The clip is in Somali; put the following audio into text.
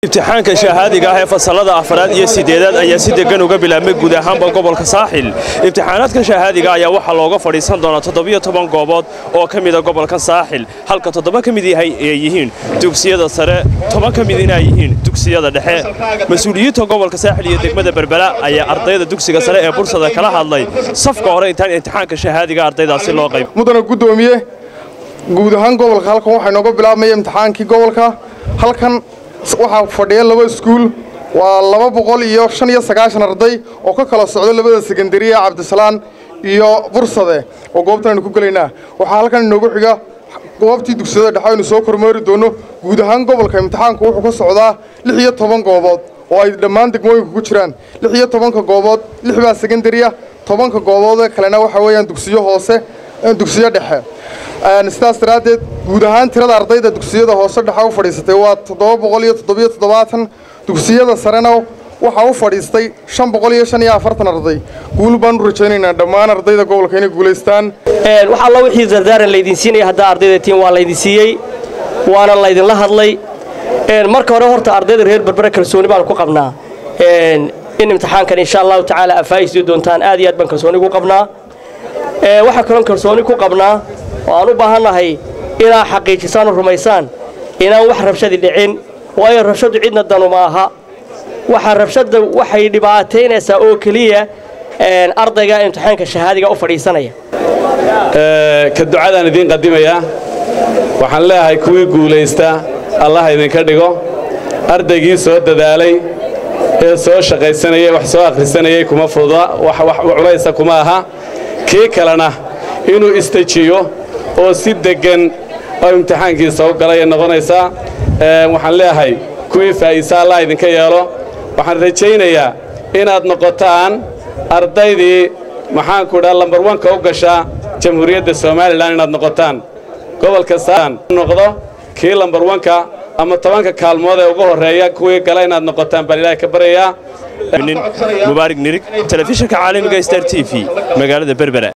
imtixaanka shahaadiga ah ee fasalada afaraad iyo sideedaad ayaa si degan uga bilaabmay guud ahaanba gobolka saaxil imtixaanaadka shahaadiga ayaa waxaa looga fadhiisan doonaa toddobiyo toban goobood oo ka mida gobolka saaxil halka toddoba ka mid yahay ay yihiin dugsiyada sare toban ka midina ay yihiin dugsiyada dhexe mas-uuliyiinta gobolka saaxil iyo degmada berbera ayaa ardayda dugsiga sare ee bursada kala hadlay safka hore intaan imtixaanka shahaadiga ardaydaasi loo qayb mudana guddoomiye guud ahaan gobolka halkan waxaa inooga bilaabmaya imtixaankii gobolka halkan waxaa fadhiya laba iskuul waa laba boqol iyo shan iyo sagaashan arday oo ka kala socda labada sekandariya cabdisalaan iyo bursade oo goobtan aynu ku gelaynaa waxaa halkan inoogu xiga goobtii dugsiyada dhexe aynu soo kormeeri doonno guud ahaan gobolka imtixaanku wuxuu ka socdaa lix iyo toban goobood oo ay dhammaan degmooyinka ku jiraan lix iyo tobanka goobood lix baa sekandariya tobanka gooboodee kalena waxaa weeyaan dugsiyo hoose dugsiyo dhexe sidaas daraaddeed guud ahaan tirada ardayda dugsiyada hoose dhexe u fadhiisatay waa toddoba boqol iyo toddobiyo toddobaatan dugsiyada sarena waxaa u fadhiistay shan boqol iyo shan iyo afartan arday guul baan u rajaynaynaa dhammaan ardayda gobolka inay guulaystaan wax allo wixii dardaaran laydin siinaya haddaa ardayda tiin waa laydin siiyey waana laydinla hadlay marka hore horta ardayda reer berbere kalsooni baan ku qabnaa in imtixaankan insha allahu tacaala afaa'isii doontaan aad iyo aad baan kalsooni ku qabnaa waxaa kaloon kalsooni ku qabnaa oo aan u baahannahay inaad xaqiijisaan oo rumaysaan inaan wax rabshadi dhicin waayo rabshadu cidna danu ma aha waxa rabshadda waxay dhibaataynaysaa oo keliya ardayga imtixaanka shahaadiga u fadhiisanaya ka ducadaan idiin qadimayaa waxaan leeyahay kuwii guulaysta allah idinka dhigo ardaygii soo dadaalay ee soo shaqaysanayay wax soo akhrisanayay kuma fududa wax culaysa kuma aha kii kalena inuu istajiyo oo si deggan oo imtixaankiisa u galay noqonaysaa waxaan leeyahay kuwii faa'iisa allah idinka yeelo waxaan rajaynayaa inaad noqotaan ardaydii maxaanku dhaa lambar wanka u gashaa jamhuuriyadda somalilan inaad noqotaan gobolka saan noqdo kii lambar wanka ama tobanka kaalmood ee ugu horreeya kuwii gala inaad noqotaan baan ilaahay ka baryayaa mubaarig nirig telefishinka caalamiga star t v magaalada berbera